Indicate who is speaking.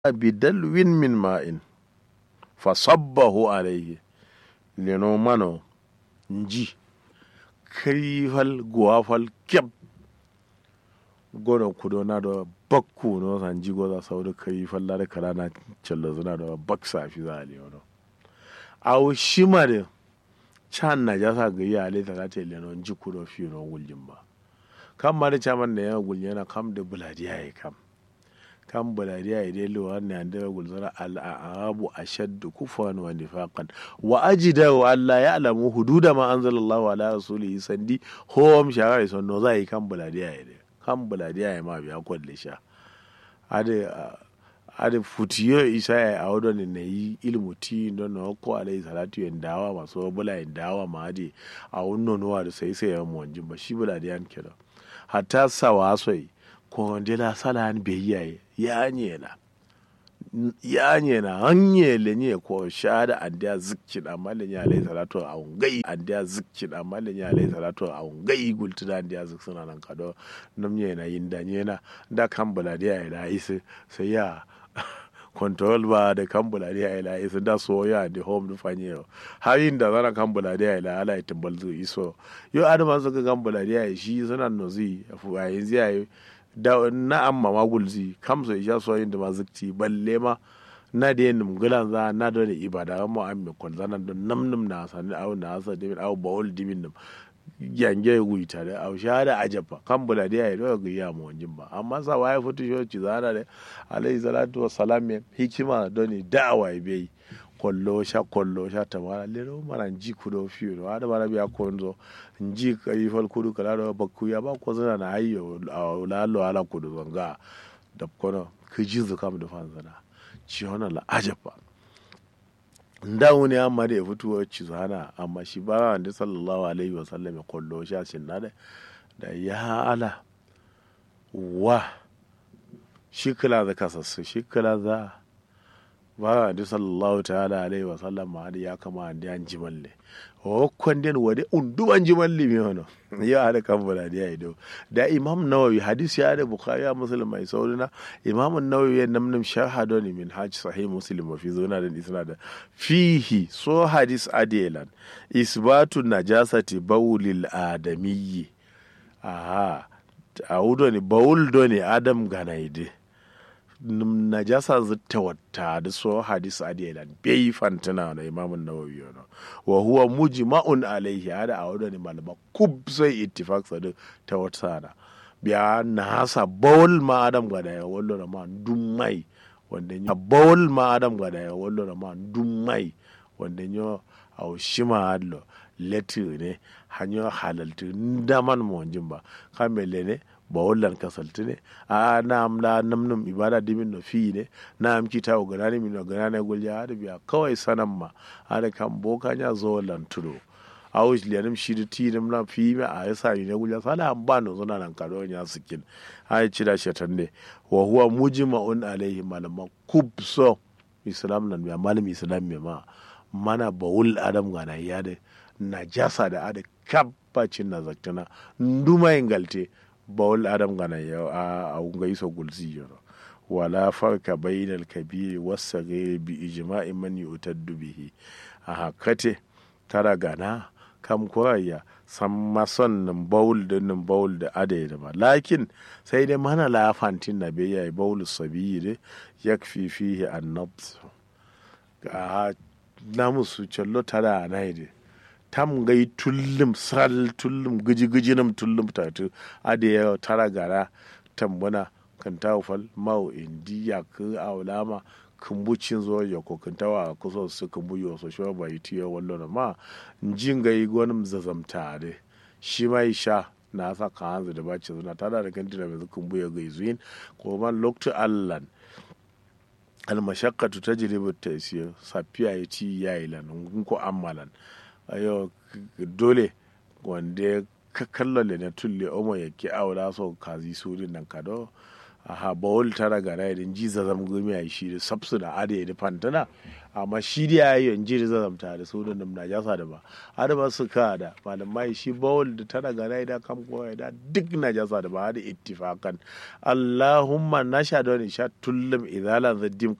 Speaker 1: bidalwin min ma'in fasabbahu alayhi leno mano nji krifal guwafal keb gono kudo na do bakku no san ji goza saudu krifal la kala na cello zuna do baksa fi zali no aw shimare chan na jasa ga ya le ta te leno nji kudo fi no wuljin ba kam ma da chaman da ya guljena kam da buladiya ya kam kan buladiya ya dai lewa ne an da gulzara al'arabu ashaddu kufran wa nifaqan wa ajida wa alla ya'lamu hududa ma anzalallahu ala rasulihi sandi hom shara son no zai kan buladiya ya dai kan buladiya ya ma biya kwalle sha ade ade futiyo isa ya a wadon ne yi ilmu ti don na ko alai salatu yin dawa masu bula yin dawa ma ade a wannan nuwa da sai sai ya mu wanjin ba shi buladiyan kenan hatta sawa soi ko la sala be yaye ya nyela ya nyela hanyele nye ko shada andiya zikkin amma le nya alai salatu a ungai andiya zikkin amma le nya alai salatu a ungai gultuna andiya zik suna nan kado nam nye na yinda nye na da kan buladiya ya da isi sai ya control ba da kan buladiya ya la isi da so ya di home du fanye har yin da zana kan buladiya ya la ala ya timbal zu iso yo adama suka kan buladiya ya shi suna nozi a yanzu ya yi da na amma ma gulzi kam so isha so yin da ma zikti balle ma na da yin gulan za na da ne ibada mu an me kon zana don nam nam na sani au na asa dimin au bawul dimin nam yange gui tare au shahada ajaba kan bula da yayi daga ya mu wanjin ba amma sa waye futu shoci zana da alayhi salatu wassalam hikima doni da'awa bai kollo sha kollo sha tamara lero mana nji kudo fiyo ada bara biya konzo nji kai fal kudu kala do bakku ya ba ko zana na ayyo la lo ala kudu zanga da kono kiji zu kam da fan zana ci hona la ajaba nda wani amma da ya fito ci zana amma shi ba da sallallahu alaihi wa sallam ya kollo sha sin na da ya ala wa shi kala za kasassu shi kala za ba da sallallahu ta'ala alaihi wa sallam ma da ya kama da an jimalle o kwanden wade undu an jimalle mi hono ya hada kan bala da ido da imam nawawi hadisi ya da bukhari ya muslim mai saurina imam nawawi ya namnam shahado ne min hajj sahih muslim wa fi zuna da isna da fihi so hadis adelan isbatu najasati bawlil adamiyyi aha a wudo ne bawul do ne adam ganaide najasa zata wata da so hadis adilan bai fantana na imamun nawawi yana wa huwa mujma'un alaihi hada a wadani malama kub sai ittifaq sa ta wata na biya na hasa bawul ma adam gada ya wallo na ma dummai wanda ya bawul ma adam gada ya wallo na ma dummai wanda ya a shima adlo letir ne hanyo halaltu ndaman mo wanjin ba kamele ne ba wallan kasalti ne a na am la namnum ibada dimin no fi ne na am kita o ganani min no ganani gulja hada biya kawai sanan ma hada kan boka nya zo wallan tudo a wuce liyanim shi da ti na fi me a yasa ni ne gulja sala am ba no zona nan kado nya sikin ai cida shatan ne wa huwa mujma'un alaihi malama kubso islam nan biya malam islam me ma mana bawul adam gana ya da najasa da ada kabbacin na zaktana nduma ingalte bawul adam gana ya a unga iso gulzi yoro wala farka bainal kabiri wasagir bi ijma'i man yutaddu bihi a hakate tara gana kam kuraya san mason nan bawul da nan bawul da ada da ma lakin sai dai mana lafantin na bai yayi bawul sabiyi da yakfi fihi annabs ga namusu cello tara na yi tam gai tullum sal tullum giji giji nam tullum tatu ade ya tara gara tambuna kan tawfal mau indi ya ku awlama kumbucin zo ya ko kan tawa kuso su kumbu yo so sho bai tiyo wallo na ma njin gai gonum zazamta de shi mai sha na sa ka hanzu da bace zuna tada da kan tira mai kumbu ya gai zuin ko man loktu allan almashaqqatu tajribu at-taysir safiya ya ci yayi lan ko ammalan ayo dole wanda ka kallon na tulle omo ya ki aura so kazi surin nan kado aha bawol tara gara idan ji zazam gumi a shi da sabsu da ada ya fantana amma shi da ya yi yanzu da zazam ta da su da nam na jasa da ba ada ba su ka da malamai shi bawol da tara gara idan kam ko da duk na jasa da ba da ittifakan allahumma na sha da wani sha tullum idalan zaddim